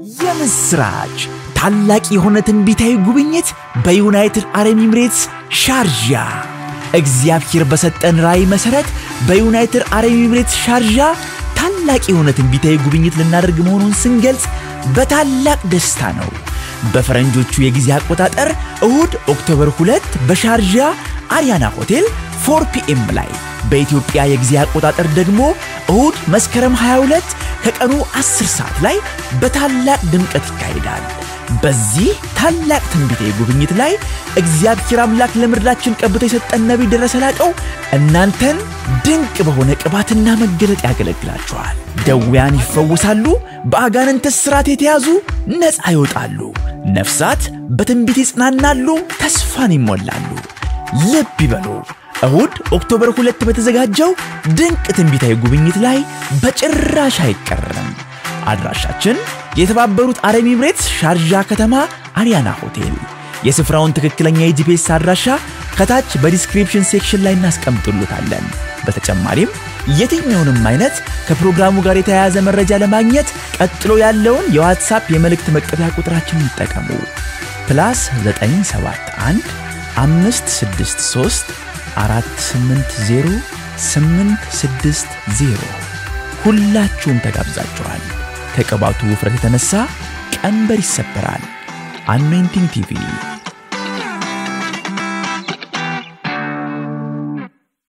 የምስራች! ታላቅ የሆነ ትንቢታዊ ጉብኝት በዩናይትድ አረብ ኤሚሬትስ ሻርጃ። እግዚአብሔር በሰጠን ራእይ መሠረት በዩናይትድ አረብ ኤሚሬትስ ሻርጃ ታላቅ የሆነ ትንቢታዊ ጉብኝት ልናደርግ መሆኑን ስንገልጽ በታላቅ ደስታ ነው። በፈረንጆቹ የጊዜ አቆጣጠር እሁድ ኦክቶበር 2 በሻርጃ አሪያና ሆቴል 4 ፒኤም ላይ በኢትዮጵያ የጊዜ አቆጣጠር ደግሞ እሁድ መስከረም 22 ከቀኑ 10 ሰዓት ላይ በታላቅ ድምቀት ይካሄዳል። በዚህ ታላቅ ትንቢታዊ ጉብኝት ላይ እግዚአብሔር አምላክ ለምድራችን ቀብቶ የሰጠን ነቢይ ደረሰ ላቀው እናንተን ድንቅ በሆነ ቅባትና መገለጥ ያገለግላችኋል። ደዌያን ይፈወሳሉ፣ በአጋንንት እስራት የተያዙ ነፃ ይወጣሉ፣ ነፍሳት በትንቢት ይጽናናሉ፣ ተስፋን ይሞላሉ። ልብ ይበሉ። እሁድ ኦክቶበር ሁለት በተዘጋጀው ድንቅ ትንቢታዊ ጉብኝት ላይ በጭራሽ አይቀርም። አድራሻችን የተባበሩት አረብ ኤሚሬትስ ሻርጃ ከተማ አሪያና ሆቴል። የስፍራውን ትክክለኛ የጂፒኤስ አድራሻ ከታች በዲስክሪፕሽን ሴክሽን ላይ እናስቀምጡልታለን። በተጨማሪም የትኛውንም አይነት ከፕሮግራሙ ጋር የተያያዘ መረጃ ለማግኘት ቀጥሎ ያለውን የዋትሳፕ የመልእክት መቀበያ ቁጥራችንን ይጠቀሙ። ፕላስ 971 563 480 860 ሁላችሁም ተጋብዛችኋል። ከቅባቱ ውፍረት የተነሳ ቀንበር ይሰበራል። አኖይንቲንግ ቲቪ